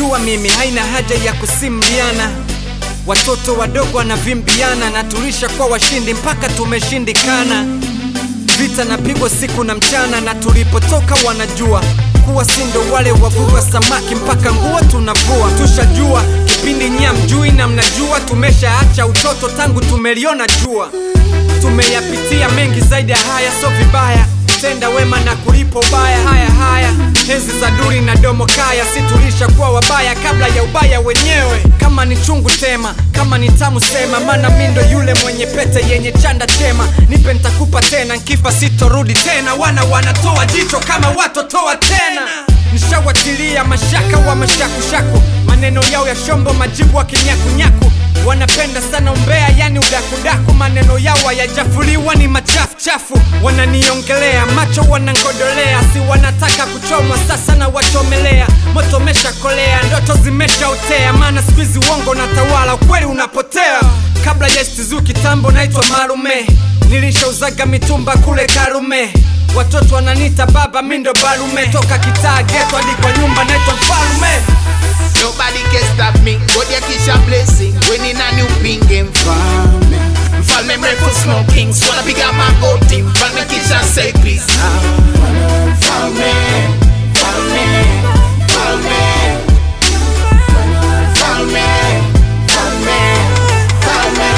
najua mimi haina haja ya kusimbiana watoto wadogo wanavimbiana na tulisha kwa washindi mpaka tumeshindikana vita napigwa siku na mchana na tulipotoka wanajua kuwa sindo wale wavua samaki mpaka nguo tunavua tushajua kipindi nyia mjui na mnajua tumeshaacha utoto tangu tumeliona jua tumeyapitia mengi zaidi ya haya so vibaya tenda wema na kulipo ubaya haya haya enzi za duri na domo kaya si tulishakuwa wabaya kabla ya ubaya wenyewe kama ni chungu tema kama ni tamu sema mana mindo yule mwenye pete yenye chanda chema nipe ntakupa tena nkifa sitorudi tena wana wanatoa jicho kama watotoa tena nishawatilia mashaka wa mashakushaku maneno yao ya shombo majibu wa kinyakunyaku wanapenda sana umbea yani udakudaku maneno yao hayajafuliwa ni machafuchafu wananiongelea macho wanangodolea si wanataka kuchomwa sasa na wachomelea moto meshakolea ndoto zimeshaotea maana skuizi uongo na tawala ukweli unapotea kabla ya stizu kitambo naitwa marume nilishauzaga mitumba kule karume watoto wananita baba mindo barume toka kitaa geto hadi kwa nyumba naitwa mfalume Nobody can stop me. God ya kisha blessing. Winning a new pinge mfalme. Mfalme mrefu smoking. Swala piga magoti. Mfalme kisha say peace. Mfalme, mfalme, mfalme, mfalme, mfalme, mfalme.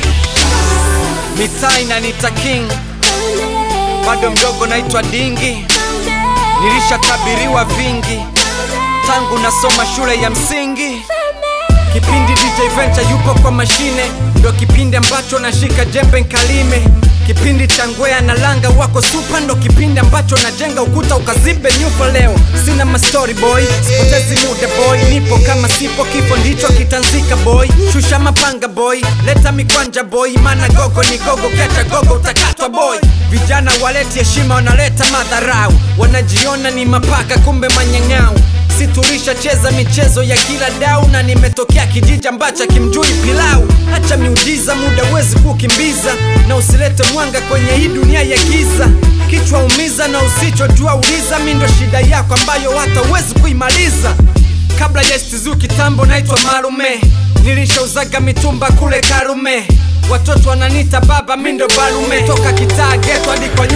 mitaa inanita king bado mdogo naitwa dingi nilishatabiriwa vingi tangu nasoma shule ya msingi kipindi dj venture yupo kwa mashine ndo kipindi ambacho nashika jembe nkalime kipindi cha ngwea na langa wako supa ndo kipindi ambacho najenga ukuta ukazibe nyufa leo sina mastori boy sipotezi muda boy nipo kama sipo kifo ndicho kitanzika boy shusha mapanga boy leta mikwanja boy mana gogo ni gogo kecha gogo utakatwa boy vijana waleti heshima wanaleta madharau wanajiona ni mapaka kumbe manyang'au si tulishacheza michezo ya kila dau na nimetokea kijiji ambacho kimjui pilau hacha miujiza muda wezi kukimbiza na usilete mwanga kwenye hii dunia ya giza kichwa umiza na usichojua uliza mi ndo shida yako ambayo hata uwezi kuimaliza kabla ya stizu kitambo naitwa marume nilishauzaga mitumba kule karume watoto wananita baba mindo barume toka kitaa geto hadi kwa